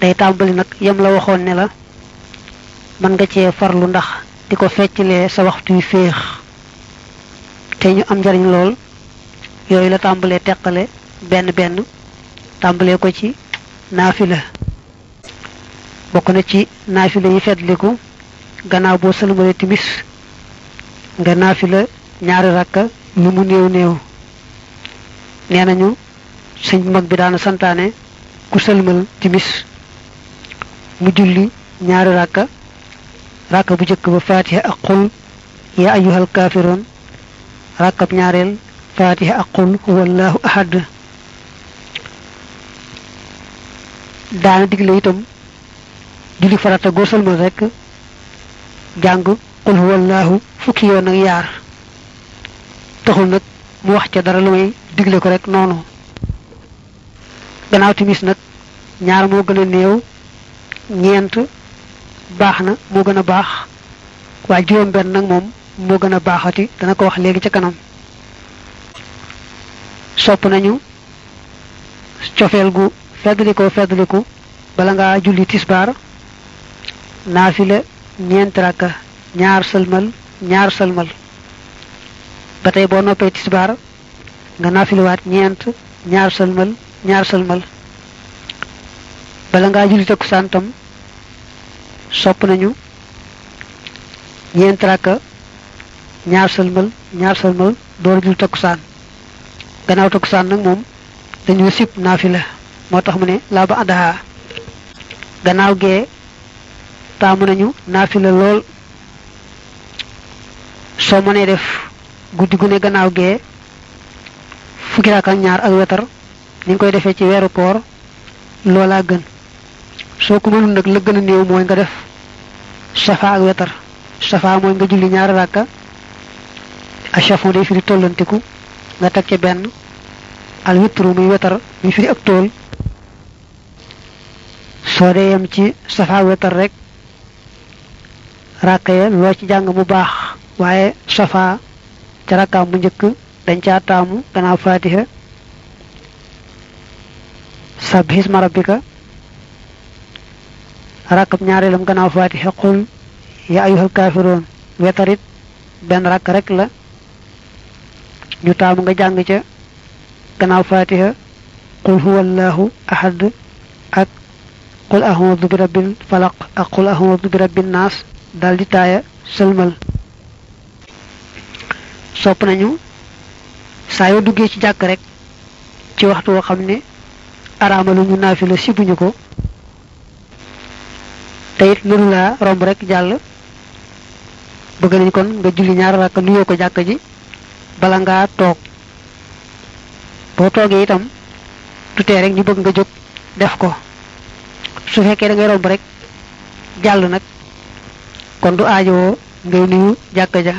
day tàmbali nag yem la waxoon ne la mën nga cee farlu ndax di ko feccalee sa waxtu yu féex te ñu am njariñ lool yooyu la tàmbalee teqale benn benn tàmbalee ko ci naafila bokk na ci naafila yi fetliku gannaaw boo sëlmale timis nga naafila ñaari rakka lu mu néew néew nee nañu sëñ bu mag bi daana santaane ku sëlmal timis mu julli ñaari rakka rakka bu jëkk ba fatiha ak qul ya ayyuhal kaafiroon rakkab ñaareel fatiha ak qul huwallahu ahad daana digle itam julli farata goo sëlmal rek jàng qul huwallahu fukki yoon ak yaar taxul nag mu wax ca dara lu may digle ko rek noonu gannaaw timis nag ñaar moo gën a néew ñeent baax na moo gën a baax waaye juróom benn nag moom moo gën a baaxati dana ko wax léegi ca kanam sopp nañu cofeel gu feddlikoo feddliku bala ngaa julli tisbaar naafila ñeent rakka ñaar sëlmal ñaar sëlmal ba tey boo noppee tisbaar nga naafiliwaat ñeent ñaar sëlmal ñaar sëlmal bala ngaa julli takkusaan tam sopp nañu ñeent rakka ñaar sëlmal ñaar sëlmal door julli takkusaan gannaaw takkusaan nag moom dañu sib naafila moo tax mu ne laa ba àddaha gannaaw gee taamu nañu naafila lool soo mënee def guddi gu ne gannaaw gee fukki rakk ak ñaar ak wetar ni nga koy defee ci weeru koor loolaa gën soo ko mënul nag la gën a néew mooy nga def safa ak wetar safa mooy nga julli ñaari rakka achafon day firi tollantiku nga teg ca benn al witru muy wetar muy firi ak tool soo dee yem ci safa ak wetar rek rakka ya loo ci jàng mu baax waaye safa ca rakkaam bu njëkk dañ caa taamu gannaaw fatiha sabbihisma rabbika rakkab ñaareelam gannaaw fatiha qul ya ayyuhal kaafiroon wetarit benn rakk rek la ñu taamu nga jàng ca gannaaw fatiha qul huwallahu ahad ak qul a'udhu bi rabbil falaq ak qul a'udhu bi rabbin naas dal di taaya sëlmal sopp nañu saa yoo duggee ci jàkk rek ci waxtu woo xam ne araamalu ñu naafila sibuñu ko te it mënu laa romb rek jàll bëgg nañ kon nga julli ñaar rakk nuyoo ko jàkk ji bala ngaa toog boo toogee itam tutee rek ñu bëgg nga jóg def ko su fekkee da ngay romb rek jàll nag kon du aajowoo ngay nuyu jàkk ja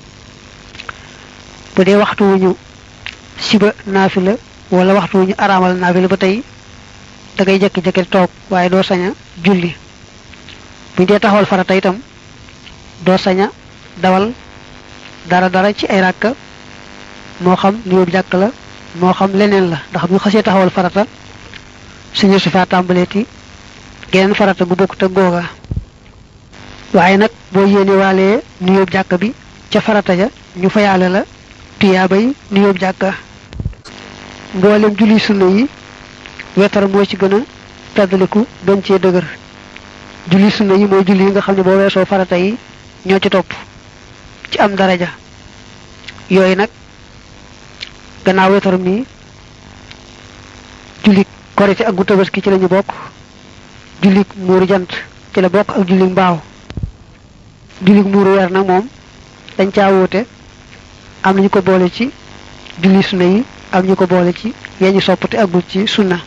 bu dee waxtu wu ñu siba naafila wala waxtu wu ñu araamal naafila ba tey da ngay jekki-jekki toog waaye doo sañ a julli bu ñu dee taxawal farata itam doo sañ a dawal dara dara ci ay ràkka moo xam nuyób jàkk la moo xam leneen la ndax bu xasee taxawal farata suñu su faa tàmbaleeti geneen farata gu bokkut ak googa waaye nag boo yéene waalee nuyób jàkk bi ca farata ja ñu fayaale la tuyaabay nuyób jàkka mboolem julli sunna yi wetar moo ci gën a feddaliku gën cee dëgër julli sunna yi mooy julli yi nga xam ne boo weesoo farata yi ñoo ci topp ci am daraja yooyu nag gannaaw wetar mi julli korite ak gu tabaski ci lañu bokk julli muuru jant ci la bokk ak julli mbaaw julli muuru weer nag moom dañ caa wóote am nañu ko boole ci julli sunna yi am ñu ko boole ci yeñu soppate agul ci sunna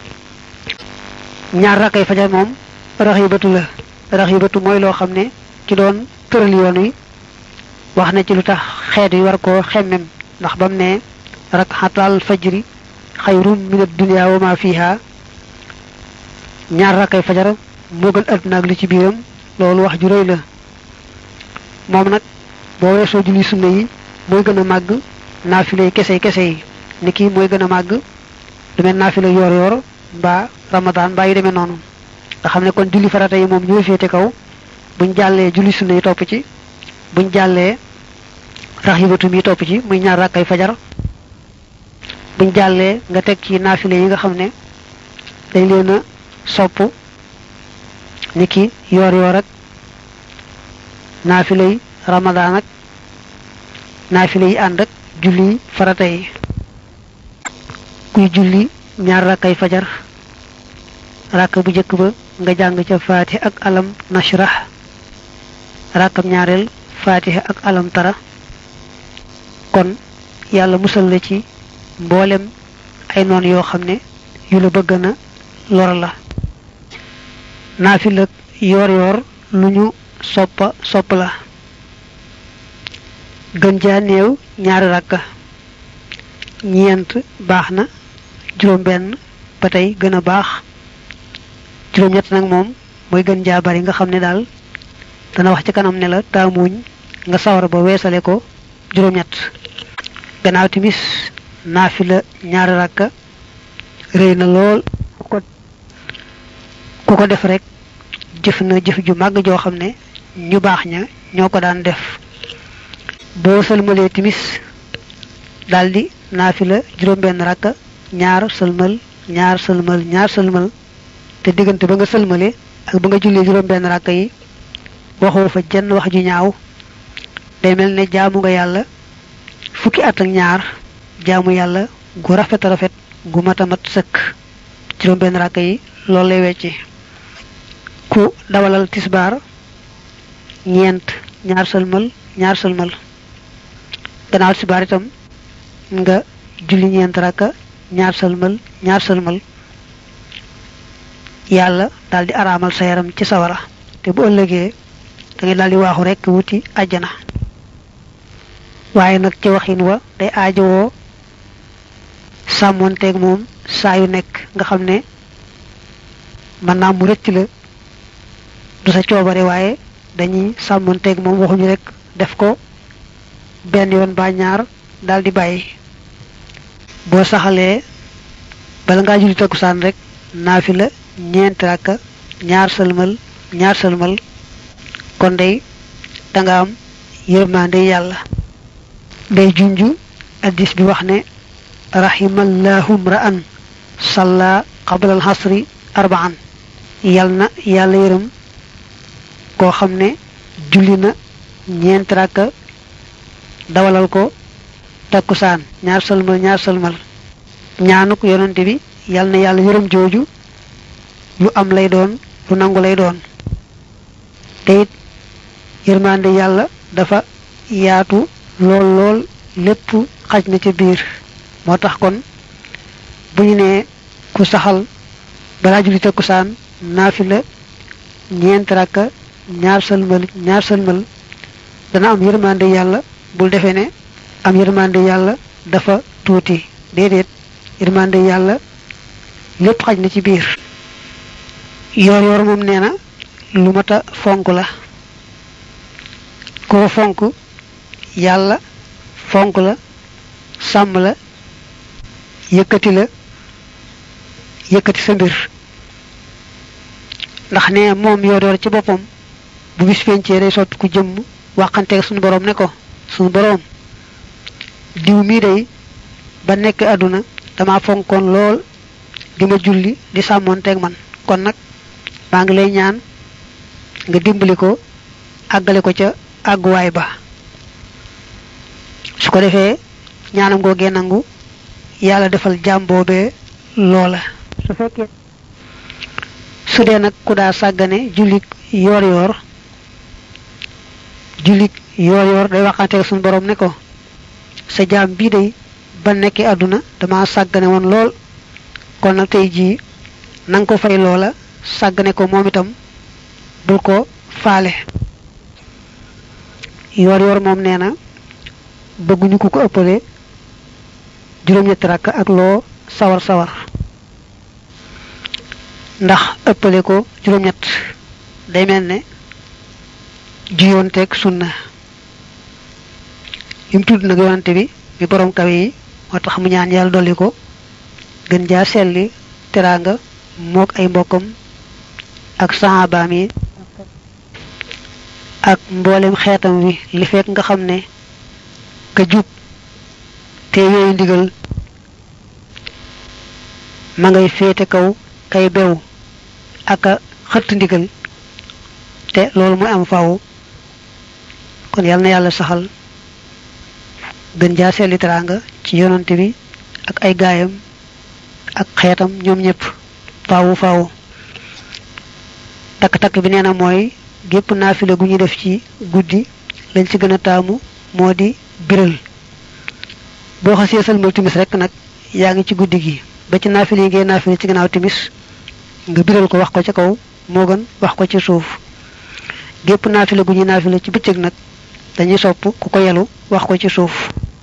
ñaar rakkay fajar moom raxibatu la raxibatu mooy loo xam ne ci doon tëral yoon wi wax na ci lu tax xeet yi war koo xemmem ndax bam ne rakxatal fajri xayrum min ad-dunya wa ma fiha ñaar rakkay fajar moo gën àdduna ak li ci biiram loolu wax ju rëy la moom nag boo weesoo julli sunna yi mooy gën a màgg naafile kese kese yi ni kii mooy gën a màgg lu mel naafile yoor yoor mbaa ramadan mbaa yu demee noonu nga xam ne kon julli farata yi moom ñooy féete kaw buñ jàllee julli sunna yi topp ci buñ jàllee raxibatu mi topp ci muy ñaar rakkay fajar buñ jàllee nga teg ci naafile yi nga xam ne dañ leen a sopp ni ki yoor yoor ak naafile yi ramadaan ak naafile yi ànd ak julli farata yi kuy julli ñaar rakkay fajar rakk bu njëkk ba nga jàng ca faatiha ak alam nashrah rakkam ñaareel faatiha ak alam tara kon yàlla musal la ci mboolem ay noon yoo xam ne yu la bëgg na lor la naafila yoor yoor lu ñu soppa sopp la gën jaa néew ñaari rakka ñeent baax na juróom benn ba tey gën a baax juróom ñett nag moom mooy gën jaa bari nga xam ne daal dana wax ci kanam ne la taamuñ nga sawar ba weesale ko juróom ñett gannaaw timis naafila ñaari rakka rëy na lool ku ko ku ko def rek jëf na jëf ju màgg joo xam ne ñu baax ña ñoo ko daan def boo sëlmalee timis daldi naafila juróom benn rakka ñaar sëlmal ñaar sëlmal ñaar sëlmal te diggante ba nga sëlmale ak ba nga jullee juróom benn rakka yi waxoo fa jenn wax ju ñaaw day mel ne jaamu nga yàlla fukki at ak ñaar jaamu yàlla gu rafet a rafet gu mat a mat sëkk juróom benn rakka yi loolu lay wecci ku dawalal tisbaar ñeent ñaar sëlmal ñaar sëlmal gannaaw tisbaar itam nga julli ñeent rakka ñaar sëlmal ñaar sëlmal yàlla daldi araamal sa yaram ci sawara te bu ëllëgee da ngay daldi waaxu rekk wuti àjjana waaye nag ci waxin wa day aajowoo sàmmoonteeg moom saa yu nekk nga xam ne mën naa mu rëcc la du sa coobare waaye dañuy sàmmoonteeg moom waxuñu rek def ko benn yoon ba ñaar daldi bàyyi boo saxalee bala ngaa julli takkusaan rek naafila ñeenti rakka ñaar sëlmal ñaar sëlmal kon day danga am yërmande yàlla day junju addis bi wax ne rahimallahu mra'an salla qabla al-hasri arba'an yal na yàlla yërëm koo xam ne julli na ñeenti rakka dawalal ko takkusaan ñaar sëlmal ñaar sëlmal ñaanuk yonante bi yal na yàlla yërëm jooju lu am lay doon lu nangu lay doon te it yërmande yàlla dafa yaatu lool lool lépp xaj na ca biir moo tax kon bu ñu nee ku saxal balaa julli takkusaan naafila ñeent rakka ñaar sëlmal ñaar sëlmal dana am yërmande yàlla bul defee ne am yërmande yàlla dafa tuuti déedéet yërmande yàlla lépp xaj na ci biir yoor yoor moom nee na lu mat a fonk la koo fonk yàlla fonk la sàmm la yëkkati la yëkkati sa mbir ndax ne moom yoor yoor ci boppam bu bis pencee day sotti ku jëmm waxanteeg suñu boroom ne ko suñu boroom diw mii day ba nekk àdduna dama fonkoon lool di ma julli di sàmmoonteeg man kon nag maa ngi lay ñaan nga dimbali ko àggale ko ca àgguwaay ba su ko defee ñaanam googee nangu yàlla defal jaam boobee loola su fekkee su dee nag ku daa sàggane jullik yoor yoor jullik yoor yoor day waxante suñu borom ne ko sa jaam bii day ba nekkee àdduna dama sàggane woon lool kon nag tey jii nanga ko fay loola sàggane ko moom itam bul ko faale yoor yoor moom nee na bëgguñu ku ko ëppale juróom-ñetti rakk ak loo sawar sawar ndax ëppale ko juróom-ñett day mel ne juyoonteeg sunna li mu tudd nag yonante bi mi borom kawe yi moo tax mu ñaan yàlla dolli ko gën jaa selli teraanga mook ay mbokkam ak sahabaam yi ak mboolem xeetam wi li fekk nga xam ne ka jub te yooyu ndigal ma ngay féete kaw kay bew ak a xëtt ndigal te loolu mooy am faaw kon yal na yàlla saxal gën jaa seeli teraanga ci yonante bi ak ay gaayam ak xeetam ñoom ñëpp faawu faawu takk-takk bi nee na mooy gépp naafile gu ñu def ci guddi lañ ci gën a taamu moo di biral boo xasee salmal timis rek nag yaa ngi ci guddi gi ba ci naafile yi ngay naafile ci gannaaw timis nga biral ko wax ko ci kaw moo gën wax ko ci suuf gépp naafile gu ñuy naafile ci bëccëg nag dañuy sopp ku ko yelu wax ko ci suuf